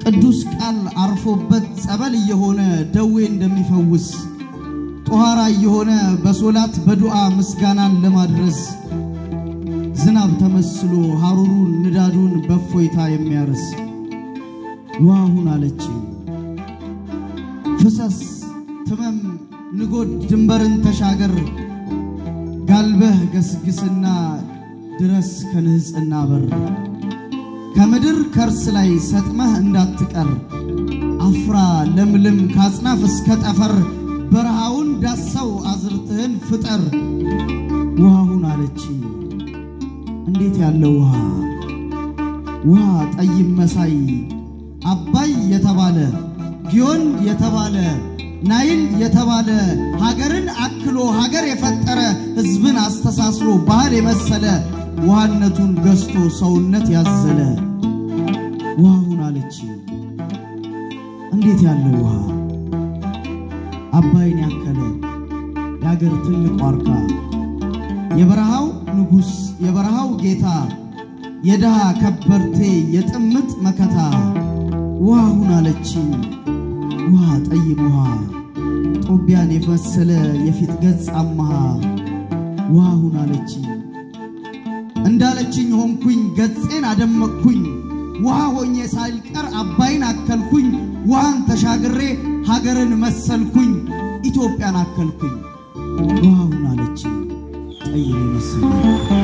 ቅዱስ ቃል አርፎበት ጸበል እየሆነ ደዌ እንደሚፈውስ ጦሃራ እየሆነ በሶላት በዱዓ ምስጋናን ለማድረስ ዝናብ ተመስሎ ሐሩሩን ንዳዱን በእፎይታ የሚያርስ ውሃሁን አለች ፍሰስ ትመም ንጎድ ድንበርን ተሻገር ጋልበህ ገስግስና ድረስ ከንህፅና በር ከምድር ከርስ ላይ ሰጥመህ እንዳትቀር አፍራ ለምልም ከአጽናፍ እስከ ጠፈር በረሃውን ዳሰው አዝርትህን ፍጠር ውሃሁን አለች እንዴት ያለ ውሃ ውሃ ጠይም መሳይ አባይ የተባለ ጊዮን የተባለ ናይል የተባለ ሀገርን አክሎ ሀገር የፈጠረ ሕዝብን አስተሳስሮ ባህል የመሰለ ውሃነቱን ገዝቶ ሰውነት ያዘለ ውሃሁን አለች እንዴት ያለ ውሃ አባይን ያከለ የአገር ትልቅ ዋርካ የበረሃው ንጉሥ የበረሃው ጌታ የድሃ ከበርቴ የጥምጥ መከታ ውሃሁን አለች ውሃ ጠይም ውሃ ጦቢያን የመሰለ የፊት ገጽ አመሃ ውሃሁን አለች እንዳለችኝ ሆንኩኝ ገጼን አደመቅኩኝ ውሃ ሆኜ ሳልቀር አባይን አከልኩኝ ውሃን ተሻግሬ ሀገርን መሰልኩኝ ኢትዮጵያን አከልኩኝ ውሃሁን አለች ጠይም መሰለ